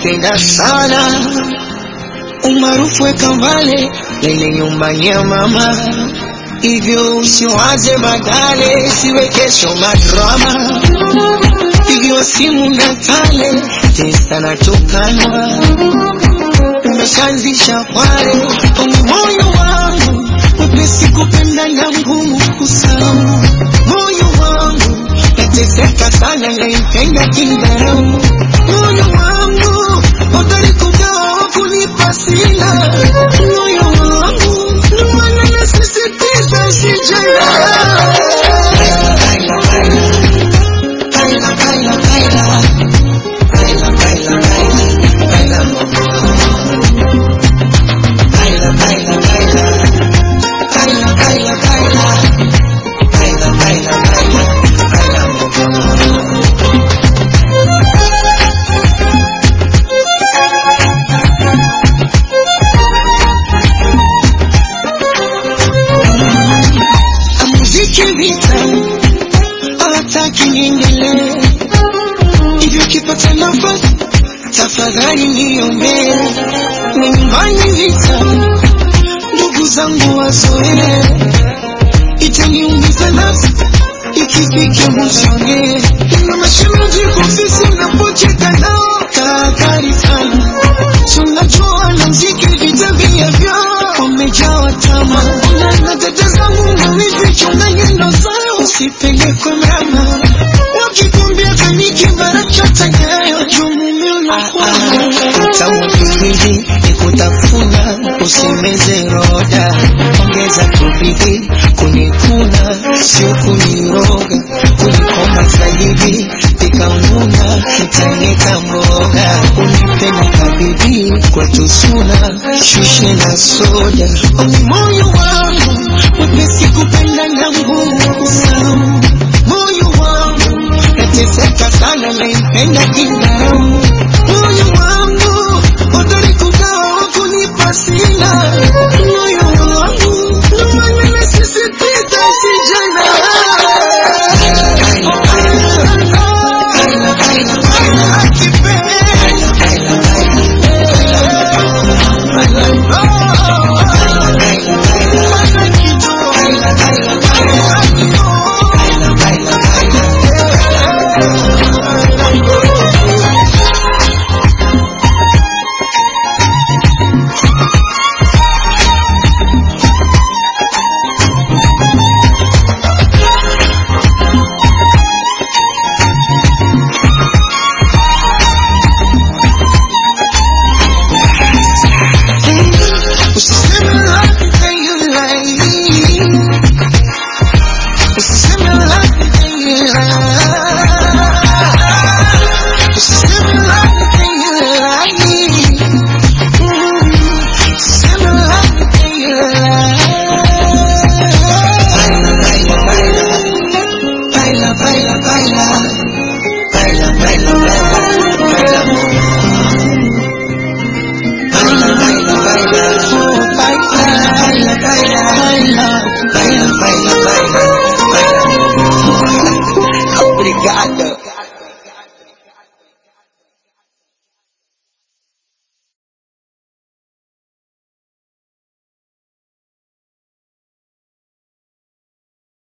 nampenda sana, umaarufu weka mbale lele nyumbani ya mama, hivyo usiwaze badale, siwe kesho madrama, pigiwa simu na tale testa na tukana, umeshaanzisha kwale kwenye moyo wangu, mwepesi kupenda na ngumu kusahau moyo wangu nateseka sana, naipenda kindharau moyo wangu hodari kugawa kunipa sina moyo wangu ndio maana nasisitiza sijala Baila, baila, baila. Baila, baila, baila. Baila, mambo. Baila, baila, baila. Baila, baila, baila. Baila, baila, baila. Baila, mambo. muziki vita hawataki niendelee hivyo kipata nafasi tafadhali niombee na nyumbani vita ndugu zangu wazoee itaniumiza nafsi ikifika mwishoni ina mashemeji kofisi unapocheka nao tahadhari sana tunajua na mziki vita vyavyo wamejawa tama na na dada zangu mawivi chunga nyendo zao usipelekwe mrama wakikumbia kaniki barachota nyayo jumume unakwama utamu kipindi ni kutafuna usimeze roda ongeza tubidi kunikuna sio kuniroga kunikoma zaidi ikanguna kitanyeka mboga unipenda kabibi kwetu suna shushe na soda oni moyo wangu mwepesi kupenda na ngumu kusahau moyo wangu nateseka sana naipenda kinga